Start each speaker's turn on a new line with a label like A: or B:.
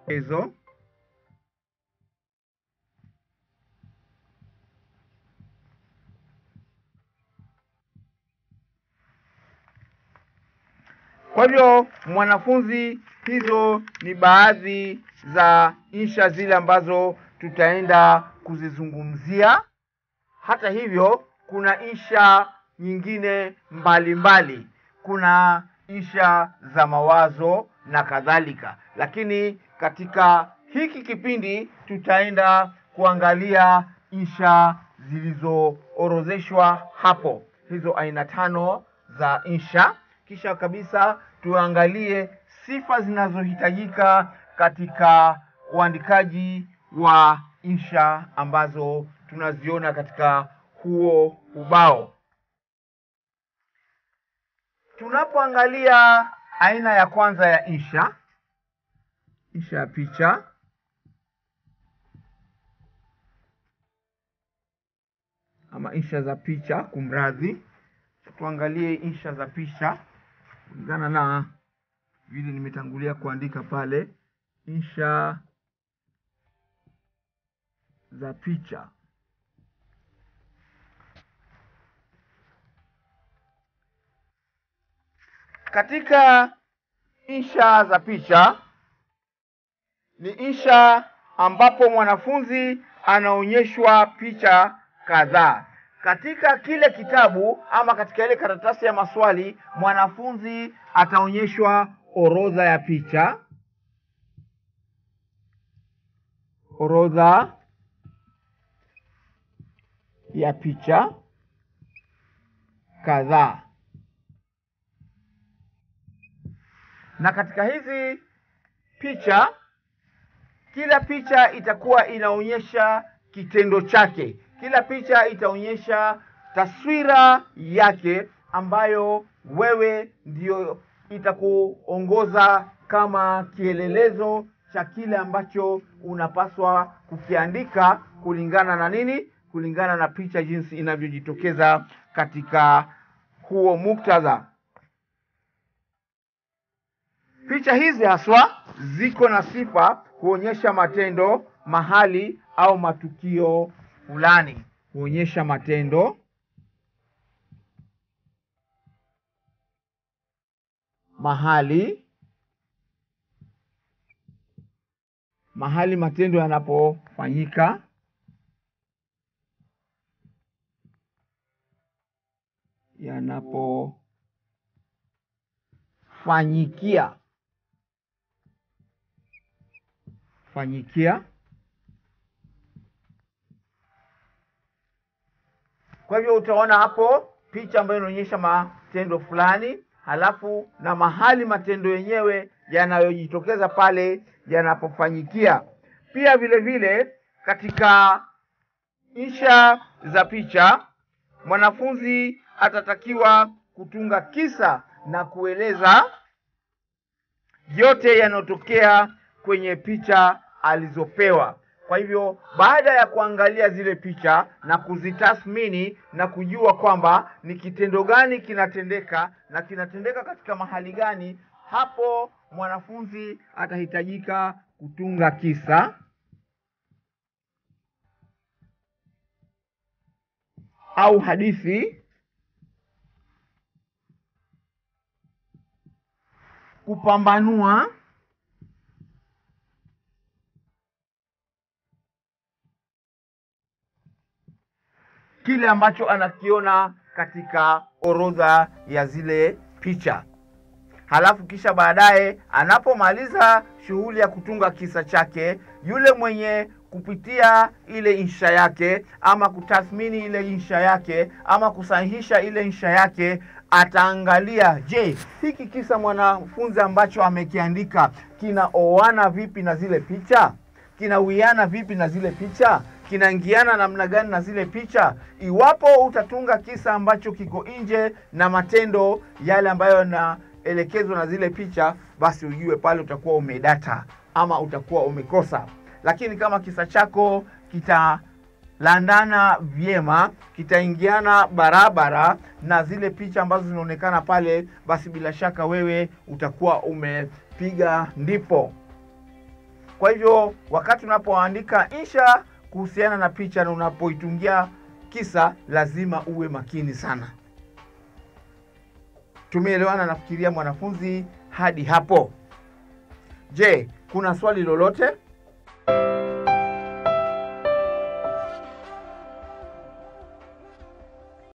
A: hizo Kwa hivyo mwanafunzi, hizo ni baadhi za insha zile ambazo tutaenda kuzizungumzia. Hata hivyo, kuna insha nyingine mbalimbali mbali. Kuna insha za mawazo na kadhalika, lakini katika hiki kipindi tutaenda kuangalia insha zilizoorodheshwa hapo, hizo aina tano za insha. Kisha kabisa tuangalie sifa zinazohitajika katika uandikaji wa insha ambazo tunaziona katika huo ubao. Tunapoangalia aina ya kwanza ya insha, insha ya picha, ama insha za picha, kumradhi, tuangalie insha za picha kulingana na vile nimetangulia kuandika pale, insha za picha. Katika insha za picha ni insha ambapo mwanafunzi anaonyeshwa picha kadhaa katika kile kitabu ama katika ile karatasi ya maswali, mwanafunzi ataonyeshwa orodha ya picha, orodha ya picha kadhaa, na katika hizi picha, kila picha itakuwa inaonyesha kitendo chake kila picha itaonyesha taswira yake ambayo wewe ndio itakuongoza kama kielelezo cha kile ambacho unapaswa kukiandika kulingana na nini? Kulingana na picha jinsi inavyojitokeza katika huo muktadha. Picha hizi haswa ziko na sifa kuonyesha matendo, mahali au matukio fulani huonyesha matendo, mahali mahali matendo yanapofanyika, yanapofanyikia fanyikia Kwa hivyo utaona hapo picha ambayo inaonyesha matendo fulani, halafu na mahali matendo yenyewe yanayojitokeza pale yanapofanyikia. Pia vile vile katika insha za picha, mwanafunzi atatakiwa kutunga kisa na kueleza yote yanayotokea kwenye picha alizopewa. Kwa hivyo baada ya kuangalia zile picha na kuzitathmini na kujua kwamba ni kitendo gani kinatendeka na kinatendeka katika mahali gani, hapo mwanafunzi atahitajika kutunga kisa au hadithi, kupambanua kile ambacho anakiona katika orodha ya zile picha. Halafu kisha baadaye anapomaliza shughuli ya kutunga kisa chake, yule mwenye kupitia ile insha yake ama kutathmini ile insha yake ama kusahihisha ile insha yake ataangalia, je, hiki kisa mwanafunzi ambacho amekiandika kinaoana vipi na zile picha? Kinawiana vipi na zile picha? kinaingiana namna gani na zile picha. Iwapo utatunga kisa ambacho kiko nje na matendo yale ambayo yanaelekezwa na zile picha, basi ujue pale utakuwa umedata ama utakuwa umekosa. Lakini kama kisa chako kitalandana vyema, kitaingiana barabara na zile picha ambazo zinaonekana pale, basi bila shaka wewe utakuwa umepiga ndipo. Kwa hivyo wakati unapoandika insha kuhusiana na picha na unapoitungia kisa, lazima uwe makini sana. Tumeelewana nafikiria mwanafunzi hadi hapo. Je, kuna swali lolote?